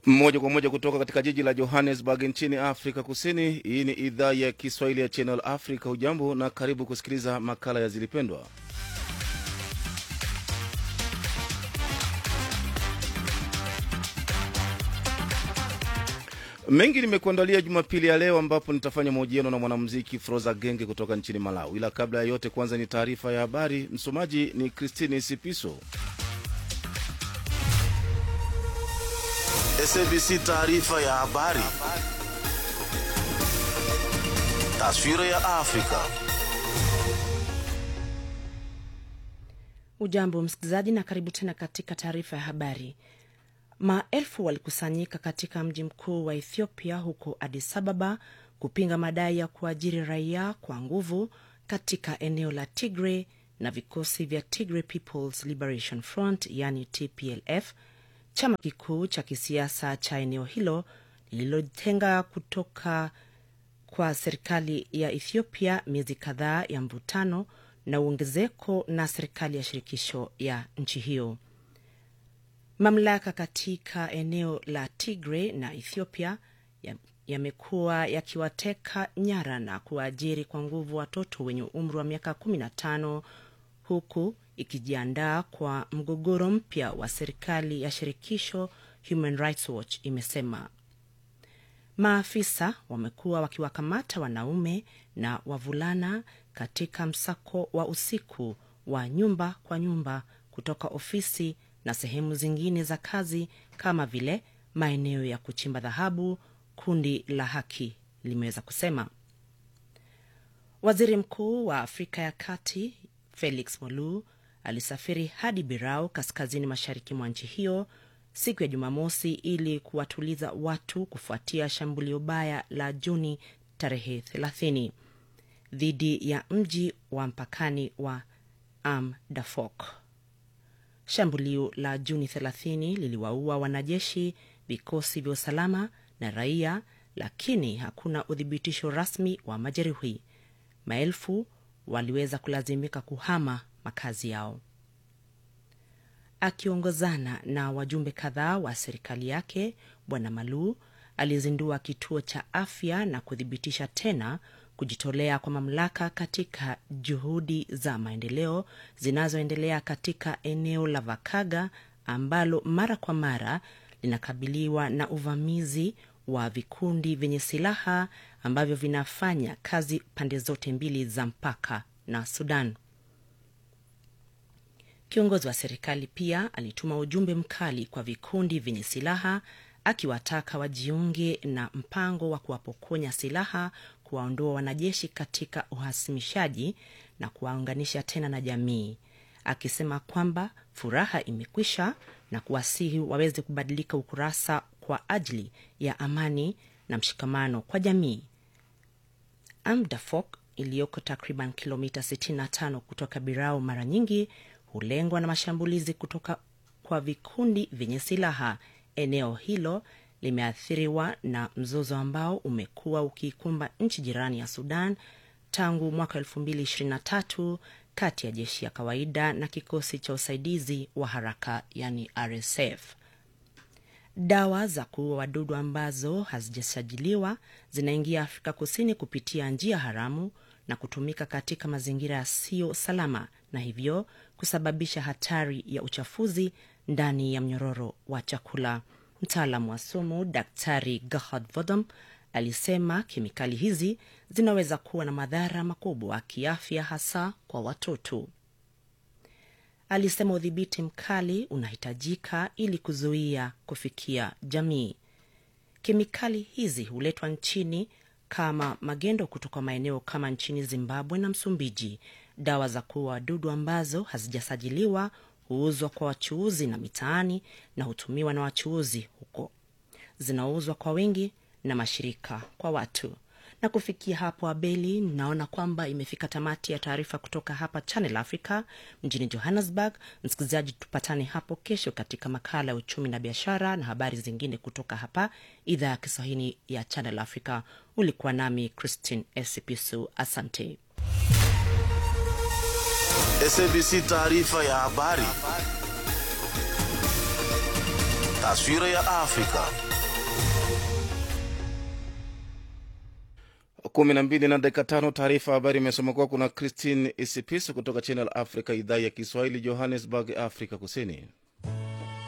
moja kwa moja kutoka katika jiji la Johannesburg nchini Afrika Kusini. Hii ni idhaa ya Kiswahili ya Channel Africa. Hujambo na karibu kusikiliza makala ya Zilipendwa. Mengi nimekuandalia Jumapili ya leo, ambapo nitafanya mahojiano na mwanamuziki Froza Genge kutoka nchini Malawi. Ila kabla ya yote, kwanza ni taarifa ya habari. Msomaji ni Christine Sipiso. SABC taarifa ya habari. Taswira ya Afrika. Ujambo msikilizaji, na karibu tena katika taarifa ya habari. Maelfu walikusanyika katika mji mkuu wa Ethiopia huko Addis Ababa kupinga madai ya kuajiri raia kwa nguvu katika eneo la Tigray na vikosi vya Tigray People's Liberation Front yani TPLF, chama kikuu cha kisiasa cha eneo hilo lililotenga kutoka kwa serikali ya Ethiopia miezi kadhaa ya mvutano na uongezeko na serikali ya shirikisho ya nchi hiyo. Mamlaka katika eneo la Tigray na Ethiopia yamekuwa ya yakiwateka nyara na kuwaajiri kwa nguvu watoto wenye umri wa miaka 15 huku ikijiandaa kwa mgogoro mpya wa serikali ya shirikisho, Human Rights Watch imesema. Maafisa wamekuwa wakiwakamata wanaume na wavulana katika msako wa usiku wa nyumba kwa nyumba kutoka ofisi na sehemu zingine za kazi kama vile maeneo ya kuchimba dhahabu, kundi la haki limeweza kusema. Waziri Mkuu wa Afrika ya Kati Felix Molu alisafiri hadi Birau, kaskazini mashariki mwa nchi hiyo siku ya Jumamosi ili kuwatuliza watu kufuatia shambulio baya la Juni tarehe 30 dhidi ya mji wa mpakani wa Amdafok. Shambulio la Juni 30 liliwaua wanajeshi, vikosi vya usalama na raia, lakini hakuna uthibitisho rasmi wa majeruhi. Maelfu waliweza kulazimika kuhama makazi yao. Akiongozana na wajumbe kadhaa wa serikali yake, Bwana Malu alizindua kituo cha afya na kuthibitisha tena kujitolea kwa mamlaka katika juhudi za maendeleo zinazoendelea katika eneo la Vakaga ambalo mara kwa mara linakabiliwa na uvamizi wa vikundi vyenye silaha ambavyo vinafanya kazi pande zote mbili za mpaka na Sudan. Kiongozi wa serikali pia alituma ujumbe mkali kwa vikundi vyenye silaha akiwataka wajiunge na mpango wa kuwapokonya silaha, kuwaondoa wanajeshi katika uhasimishaji na kuwaunganisha tena na jamii, akisema kwamba furaha imekwisha na kuwasihi waweze kubadilika ukurasa kwa ajili ya amani na mshikamano kwa jamii. Amdafok iliyoko takriban kilomita 65 kutoka Birao mara nyingi hulengwa na mashambulizi kutoka kwa vikundi vyenye silaha. Eneo hilo limeathiriwa na mzozo ambao umekuwa ukiikumba nchi jirani ya Sudan tangu mwaka 2023 kati ya jeshi ya kawaida na kikosi cha usaidizi wa haraka yani RSF. Dawa za kuua wadudu ambazo hazijasajiliwa zinaingia Afrika Kusini kupitia njia haramu na kutumika katika mazingira yasiyo salama na hivyo kusababisha hatari ya uchafuzi ndani ya mnyororo wa chakula. Mtaalamu wa sumu Daktari Gerhard Vodom alisema kemikali hizi zinaweza kuwa na madhara makubwa kiafya, hasa kwa watoto. Alisema udhibiti mkali unahitajika ili kuzuia kufikia jamii. Kemikali hizi huletwa nchini kama magendo kutoka maeneo kama nchini Zimbabwe na Msumbiji. Dawa za kuua wadudu ambazo hazijasajiliwa huuzwa kwa wachuuzi na mitaani na hutumiwa na wachuuzi huko, zinauzwa kwa wingi na mashirika kwa watu. Na kufikia hapo, Abeli, naona kwamba imefika tamati ya taarifa kutoka hapa Channel Africa mjini Johannesburg. Msikilizaji, tupatane hapo kesho katika makala ya uchumi na biashara na habari zingine kutoka hapa idhaa ya Kiswahili ya Channel Africa. Ulikuwa nami Christine Esipisu, asante. SABC taarifa ya habari. Taswira ya Afrika. kumi na mbili na dakika tano. Taarifa ya habari imesoma kuwa kuna Christine Isipisu kutoka Channel Africa, idhaa ya Kiswahili, Johannesburg, Afrika Kusini.